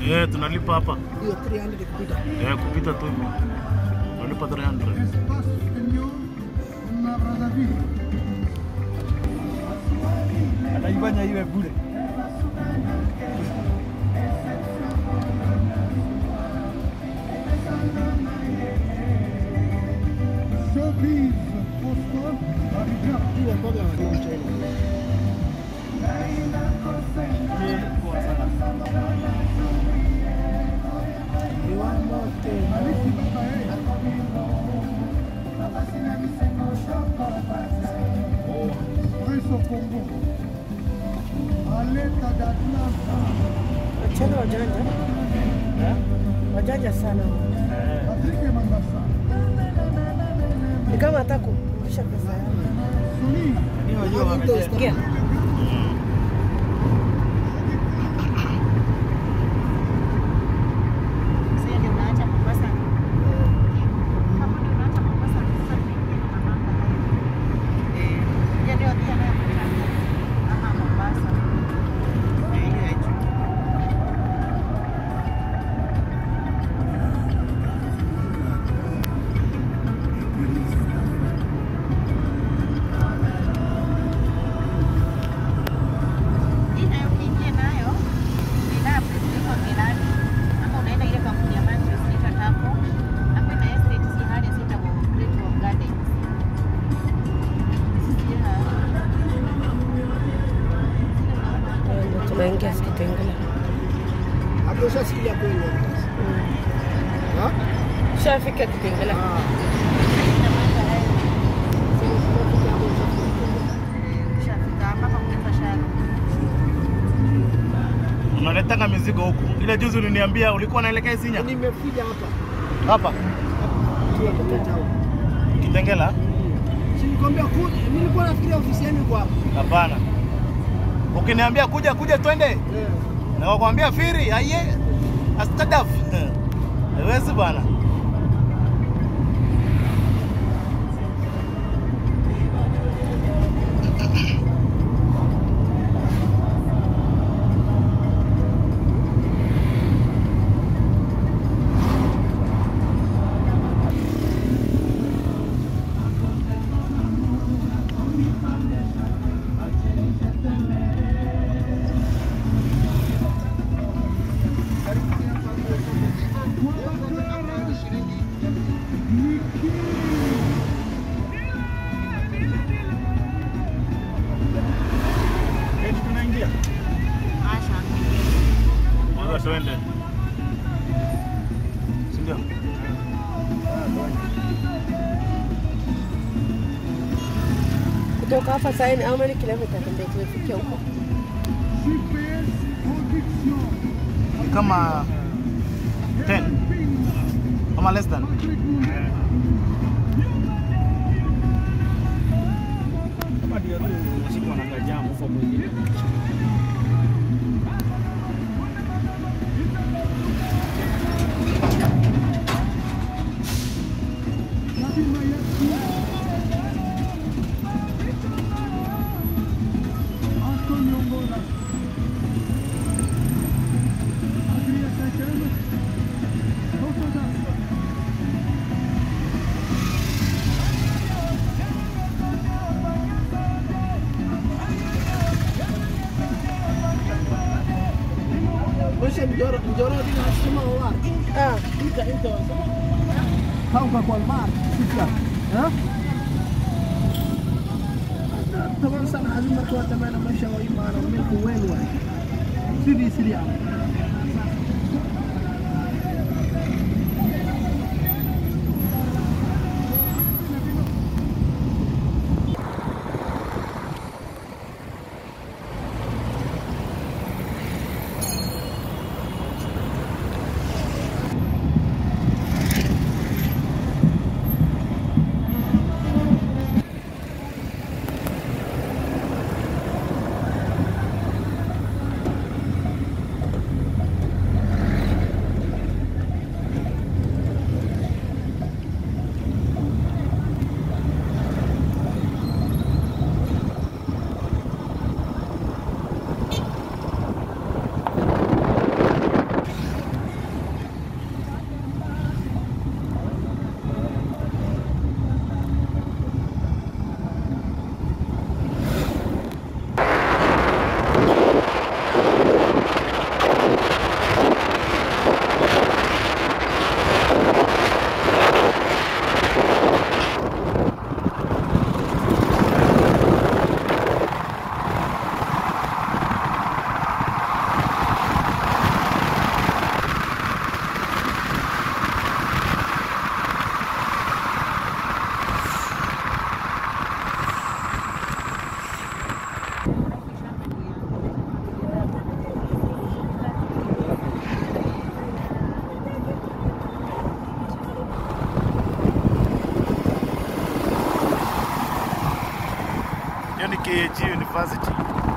Eh, tunalipa hapa. Hiyo 300 kupita. Eh, kupita tu hivi. Tunalipa 300. Ataifanya iwe bure. Hiyo mboga wa China. Viwanda tena. Wachana wajanja, wajanja sana. Ni kama hata kurudisha pesa yao. Ni wajua wametea. Ingia. Sasa ndio unaacha Mombasa. Hapo ndio unaacha Mombasa sasa unaingia na mambo haya. Eh, ya ndio pia nayo kutana. Ama Mombasa. Na ile ya juu. Hii nayo ukiingia nayo ni dabu kuliko Milani. Ama unaenda ile kampuni ya Matthews inaitwa Taco. Hapo ina estate si hali sita kwa Great Wall Gardens. Yeah. Eh, ndio Tunaingia Kitengela. Hapo ushasikia kweli. Ha? Shafika Kitengela. Ushafika hapa kwa kulipa sharo. Unaletanga mizigo huku. Ile juzi uliniambia ulikuwa unaelekea Isinya. Nimekuja hapa. Hapa. Tuwa kutoka huko. Kitengela? Si nilikwambia kuja, nilikuwa nafikiria ofisi yenu iko hapa. Hapana. Ukiniambia kuja kuja twende. Eh. Na wakwambia firi aye astadaf. Haiwezi bwana. Eti tunaingia. Asha. Kwanza twende. Si ndio? Kutoka hapa sasa ni how many kilometers ndio tumefikia huko? Ni kama 10 kama less than Kama ndio tu unashikwa na kajamu kwa mwingine. Mwisho mjoro mjoro dina asema wa. Ah, Ika ika. Kauka kwa mar. Sika. Ha? Taban sana azim marka waa tamaan meesha waa imaana milku weyn waay. Sidii sidii ah. Hiyo ni KAG University.